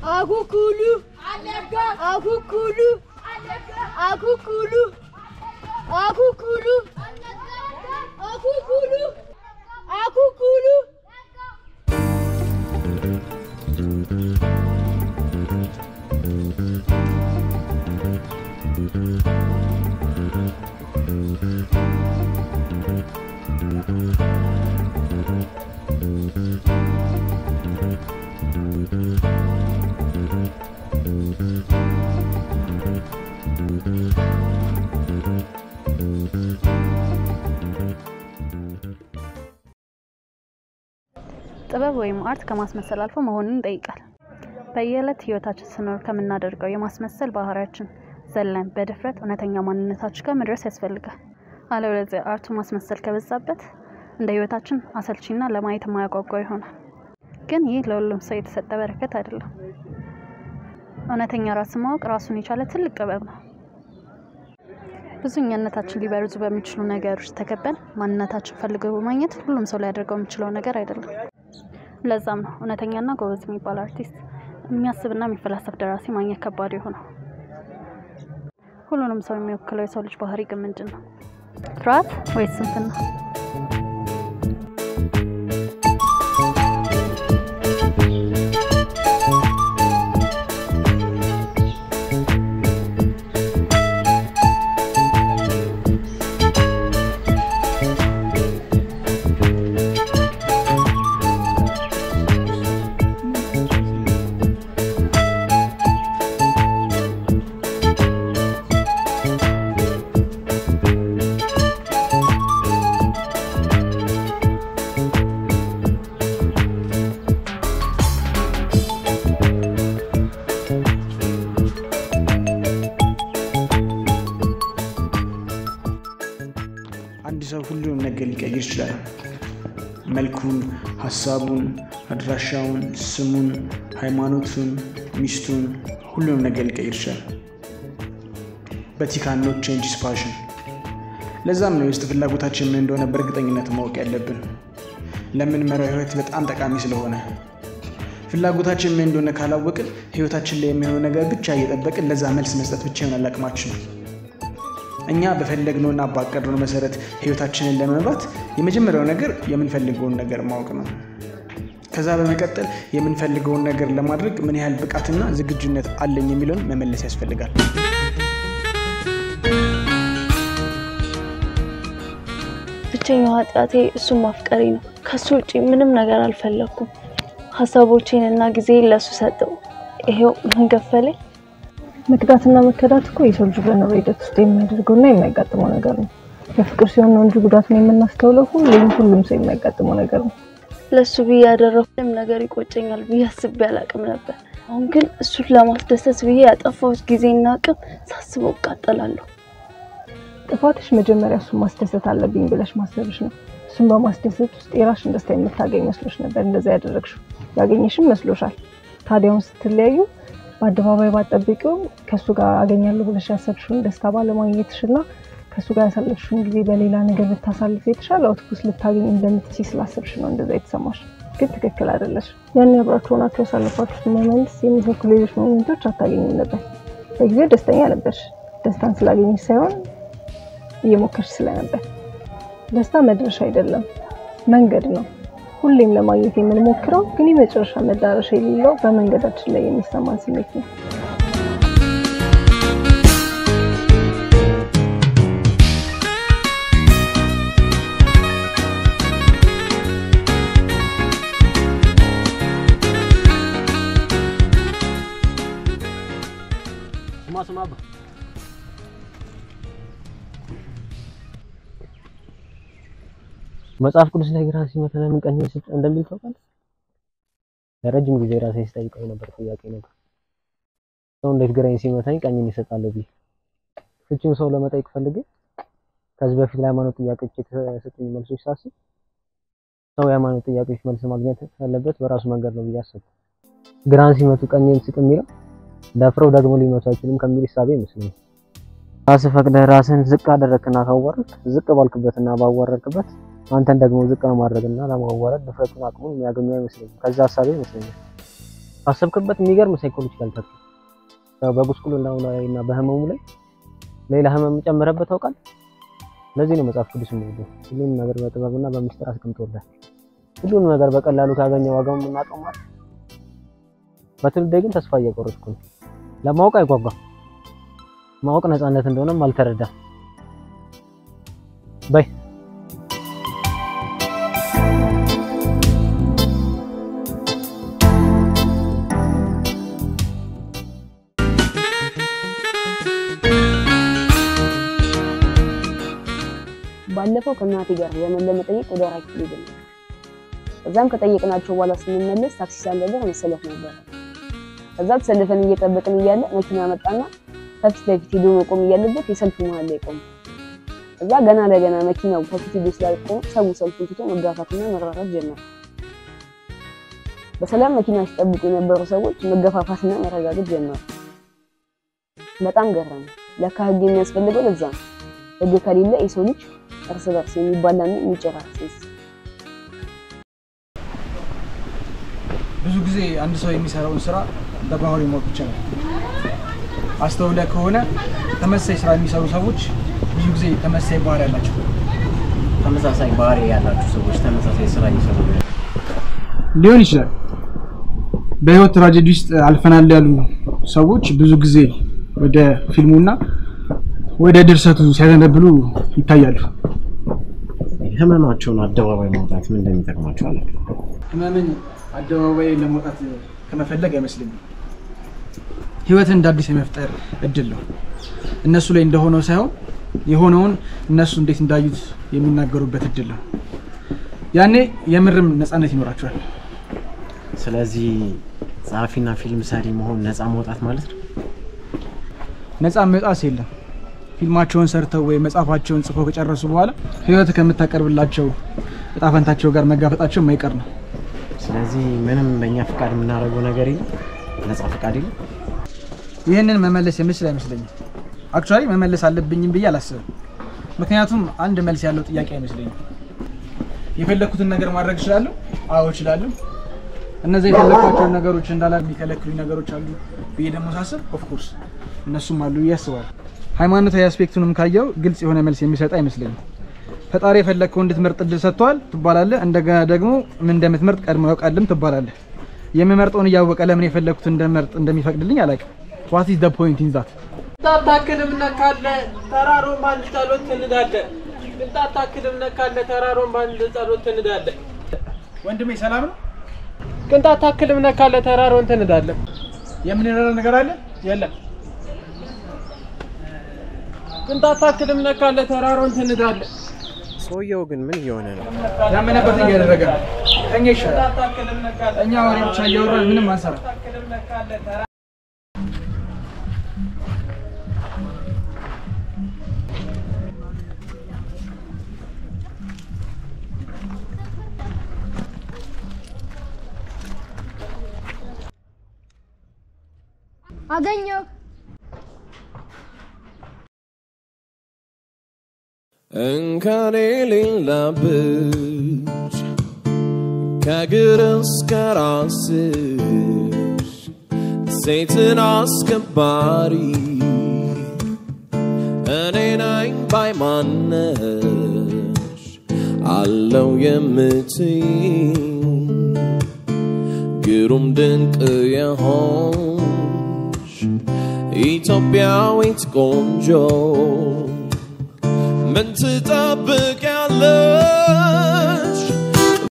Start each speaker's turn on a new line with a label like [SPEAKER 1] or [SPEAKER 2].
[SPEAKER 1] አኩኩሉ አኩኩሉ አኩኩሉ አኩኩሉ አኩኩሉ አኩኩሉ
[SPEAKER 2] ጥበብ ወይም አርት ከማስመሰል አልፎ መሆኑን ይጠይቃል። በየዕለት ህይወታችን ስኖር ከምናደርገው የማስመሰል ባህሪያችን ዘለን በድፍረት እውነተኛ ማንነታችን ጋር መድረስ ያስፈልጋል። አለበለዚያ አርቱ ማስመሰል ከበዛበት እንደ ህይወታችን አሰልቺና ለማየት የማያጓጓ ይሆናል። ግን ይህ ለሁሉም ሰው የተሰጠ በረከት አይደለም። እውነተኛ ራስን ማወቅ ራሱን የቻለ ትልቅ ጥበብ ነው። ብዙ እኛነታችን ሊበርዙ በሚችሉ ነገሮች ተከበን ማንነታችን ፈልገው በማግኘት ሁሉም ሰው ሊያደርገው የሚችለው ነገር አይደለም። ለዛም ነው እውነተኛና ጎበዝ የሚባል አርቲስት፣ የሚያስብና የሚፈላሰፍ ደራሲ ማግኘት ከባድ የሆነው። ሁሉንም ሰው የሚወክለው የሰው ልጅ ባህሪ ግን ምንድን ነው? ፍርሃት ወይስ ስንፍና?
[SPEAKER 3] አንድ ሰው ሁሉንም ነገር ሊቀይር ይችላል። መልኩን፣ ሀሳቡን፣ አድራሻውን፣ ስሙን፣ ሃይማኖቱን፣ ሚስቱን፣ ሁሉንም ነገር ሊቀይር ይችላል። በት ካን ኖት ቼንጅ ሂዝ ፓሽን። ለዛም ነው የውስጥ ፍላጎታችን ምን እንደሆነ በእርግጠኝነት ማወቅ ያለብን። ለምንመራው ህይወት በጣም ጠቃሚ ስለሆነ ፍላጎታችን ምን እንደሆነ ካላወቅን ህይወታችን ላይ የሚሆነው ነገር ብቻ እየጠበቅን ለዛ መልስ መስጠት ብቻ ይሆናል አቅማችን። እኛ በፈለግነውና ባቀድነው መሰረት ህይወታችንን ለመምራት የመጀመሪያው ነገር የምንፈልገውን ነገር ማወቅ ነው። ከዛ በመቀጠል የምንፈልገውን ነገር ለማድረግ ምን ያህል ብቃትና ዝግጁነት አለኝ የሚለውን መመለስ ያስፈልጋል።
[SPEAKER 4] ብቸኛው ኃጢአቴ እሱን ማፍቀሬ ነው። ከሱ ውጪ ምንም ነገር አልፈለግኩም። ሀሳቦቼን እና ጊዜ ለሱ ሰጠው። ይሄው ምን ገፈለኝ።
[SPEAKER 5] መክዳትና መከዳት እኮ የሰው ልጅ በኑሮ ሂደት ውስጥ የሚያደርገውና የሚያጋጥመው ነገር ነው። በፍቅር ሲሆን ነው እንጂ ጉዳቱን የምናስተውለው ሁሌም ሁሉም ሰው የሚያጋጥመው ነገር ነው።
[SPEAKER 4] ለሱ ብዬ ያደረኩትም ነገር ይቆጨኛል ብዬ አስቤ አላቅም ነበር። አሁን ግን እሱን ለማስደሰት ብዬ ያጠፋሁት ጊዜና አቅም ሳስበው እቃጠላለሁ።
[SPEAKER 5] ጥፋትሽ መጀመሪያ እሱን ማስደሰት አለብኝ ብለሽ ማሰብሽ ነው። እሱን በማስደሰት ውስጥ የራስሽን ደስታ የምታገኝ መስሎሽ ነበር እንደዛ ያደረግሽው። ያገኘሽም መስሎሻል። ታዲያውን ስትለያዩ በአደባባይ ባጠብቂው ከእሱ ጋር አገኛለሁ ብለሽ ያሰብሽውን ደስታ ባለማግኘትሽና ከእሱ ጋር ያሳለፍሽውን ጊዜ በሌላ ነገር ብታሳልፍ የተሻለ አውትፑት ልታገኝ እንደምትችይ ስላሰብሽ ነው እንደዛ የተሰማሽ። ግን ትክክል አይደለሽ። ያን አብራችሁ ሆናችሁ ያሳለፋችሁት ሞመንትስ የሚተኩ ሌሎች ሞመንቶች አታገኝም ነበር። በጊዜው ደስተኛ ነበርሽ። ደስታን ስላገኘሽ ሳይሆን እየሞከርሽ ስለነበር። ደስታ መድረሻ አይደለም፣ መንገድ ነው። ሁሌም ለማግኘት የምንሞክረው ግን የመጨረሻ መዳረሻ የሌለው በመንገዳችን ላይ የሚሰማን ስሜት ነው።
[SPEAKER 6] ስማ ስማ አባ መጽሐፍ ቅዱስ ላይ ግራ ሲመታ ለምን ቀኝ ስጥ እንደሚል ታውቃለህ? ለረጅም ጊዜ ራሴ ስጠይቀው ነበር ጥያቄ ነበር። ሰው እንዴት ግራኝ ሲመታኝ ቀኝን ይሰጣለሁ ብዬ ፍቺውን ሰው ለመጠየቅ ፈልጌ ከዚህ በፊት ለሃይማኖት ጥያቄዎች የተሰጡኝ መልሶች ሳስብ ሰው የሃይማኖት ጥያቄዎች መልስ ማግኘት ያለበት በራሱ መንገድ ነው ብዬ አሰብኩ። ግራን ሲመቱ ቀኝን ስጥ የሚለው ደፍረው ደግሞ ሊመቱ አይችሉም ከሚል እሳቤ ይመስለኛል። ራስህ ፈቅደህ ራስህን ዝቅ አደረግክና ካዋረድክ ዝቅ ባልክበትና ባዋረድክበት አንተን ደግሞ ዝቅ ለማድረግና ለማዋረድ ድፍረቱን አቅሙን የሚያገኙ አይመስለኝም። ከዛ ሀሳቤ ይመስለኛል ካሰብክበት የሚገርም ሳይኮሎጂካል ተክል በጉስቁልናው ላይ እና በህመሙ ላይ ሌላ ህመም ጨምረበት ታውቃል። ለዚህ ነው መጽሐፍ ቅዱስ የሚወደው ሁሉንም ነገር በጥበብና በሚስጥር አስቀምጦላል። ሁሉንም ነገር በቀላሉ ካገኘ ዋጋውን የምናውቀው ማለት በትውልዴ ግን ተስፋ እየቆረጥኩ ነው። ለማወቅ አይጓጓም። ማወቅ ነፃነት እንደሆነም አልተረዳም። በይ
[SPEAKER 7] ባለፈው ከእናቴ ጋር ዘመን ለመጠየቅ ወደ አራት ኪሎ ሄድን። ከዛም ከጠየቅናቸው በኋላ ስንመለስ ታክሲ ሳንደርስ መሰለፍ ነበረ። ከዛ ተሰልፈን እየጠበቅን እያለ መኪና መጣና ከፊት ለፊት ሄዶ መቆም እያለበት የሰልፉ መሀል ላይ ቆመ። ከዛ ገና ለገና መኪናው ከፊት ሄዶ ስላልቆመ ሰው ሰልፉን ትቶ መጋፋትና መራራት ጀመረ። በሰላም መኪና ሲጠብቁ የነበሩ ሰዎች መገፋፋትና መረጋገጥ ጀመሩ። በጣም ገረመ። ለካ ህግ የሚያስፈልገው ለዛ ነው። ህግ ከሌለ የሰው ልጅ እርስ በርስ የሚባላና የሚጨራረስ
[SPEAKER 3] ብዙ ጊዜ አንድ ሰው የሚሰራውን ስራ በባህሪ ማወቅ ይቻላል። አስተውለህ ከሆነ ተመሳሳይ ስራ የሚሰሩ ሰዎች ብዙ ጊዜ ተመሳሳይ ባህሪ ያላቸው
[SPEAKER 8] ተመሳሳይ ባህሪ ያላችሁ ሰዎች ተመሳሳይ ስራ እየሰሩ
[SPEAKER 3] ሊሆን ይችላል። በህይወት ትራጀዲ ውስጥ አልፈናል ያሉ ሰዎች ብዙ ጊዜ ወደ ፊልሙና ወደ ድርሰቱ ሲያዘነብሉ ይታያሉ።
[SPEAKER 8] ህመማቸውን አደባባይ ማውጣት ምን እንደሚጠቅማቸው አላውቅም።
[SPEAKER 3] ህመምን አደባባይ ለመውጣት ከመፈለግ አይመስለኝም። ህይወትን እንደ አዲስ የመፍጠር እድል ነው። እነሱ ላይ እንደሆነው ሳይሆን የሆነውን እነሱ እንዴት እንዳዩት የሚናገሩበት እድል ነው። ያኔ የምርም ነፃነት ይኖራቸዋል።
[SPEAKER 8] ስለዚህ ጸሐፊና ፊልም ሰሪ መሆን ነፃ መውጣት ማለት ነው።
[SPEAKER 3] ነፃ መውጣት የለም። ፊልማቸውን ሰርተው ወይ መጽሐፋቸውን ጽፈው ከጨረሱ በኋላ ህይወት ከምታቀርብላቸው እጣ ፈንታቸው ጋር መጋፈጣቸው የማይቀር ነው።
[SPEAKER 8] ስለዚህ ምንም በእኛ ፈቃድ የምናደርገው ነገር የለም፣ ነፃ ፈቃድ የለም።
[SPEAKER 3] ይህንን መመለስ የምችል አይመስለኝም። አክቹዋሊ መመለስ አለብኝም ብዬ አላስብም። ምክንያቱም አንድ መልስ ያለው ጥያቄ አይመስለኝም። የፈለግኩትን ነገር ማድረግ እችላለሁ? አዎ እችላለሁ። እነዚያ የፈለግኳቸውን ነገሮች እንዳላ የሚከለክሉኝ ነገሮች አሉ ብዬ ደግሞ ሳስብ ኦፍኮርስ እነሱም አሉ ብዬ አስባለሁ። ሃይማኖታዊ አስፔክቱንም ካየው ግልጽ የሆነ መልስ የሚሰጥ አይመስለኝም። ፈጣሪ የፈለግከው እንድትመርጥ እድል ሰጥቷል ትባላለህ። እንደገና ደግሞ ምን እንደምትመርጥ ቀድሞ ያውቃልም ትባላለህ። የምመርጠውን እያወቀ ለምን የፈለግኩት እንደመርጥ እንደሚፈቅድልኝ አላውቅም። ዋት ኢዝ ዘ ፖይንት ኢን ዛት?
[SPEAKER 9] ቅንጣት ነካለ ተራሮን በአንድ ጸሎት ትንዳለ። ቅንጣት ነካለ ተራሮን በአንድ ጸሎት ትንዳለ።
[SPEAKER 3] ወንድሜ ሰላም ነው?
[SPEAKER 9] ቅንጣት ታክልም ነካለ ተራሮን ትንዳለ።
[SPEAKER 3] የምንረዳ ነገር አለ?
[SPEAKER 9] የለም። ቅንጣት ታክልም ነካለ ተራሮን ትንዳለ።
[SPEAKER 8] ሰውየው ግን ምን እየሆነ ነው?
[SPEAKER 3] ያመነበትን እያደረገ ነው። እኛ ይሻላል። እኛ ወሬ ብቻ እያወራን ምንም አንሰራ።
[SPEAKER 1] አገኘው
[SPEAKER 10] እንከን የሌለብሽ ከእግር እስከ ራስሽ ሴትን አስከባሪ እኔ ነኝ ባይ ማነሽ አለው የምትይ ግሩም ድንቅ የሆንሽ ኢትዮጵያዊት ቆንጆ ምን ትጠብቂያለሽ?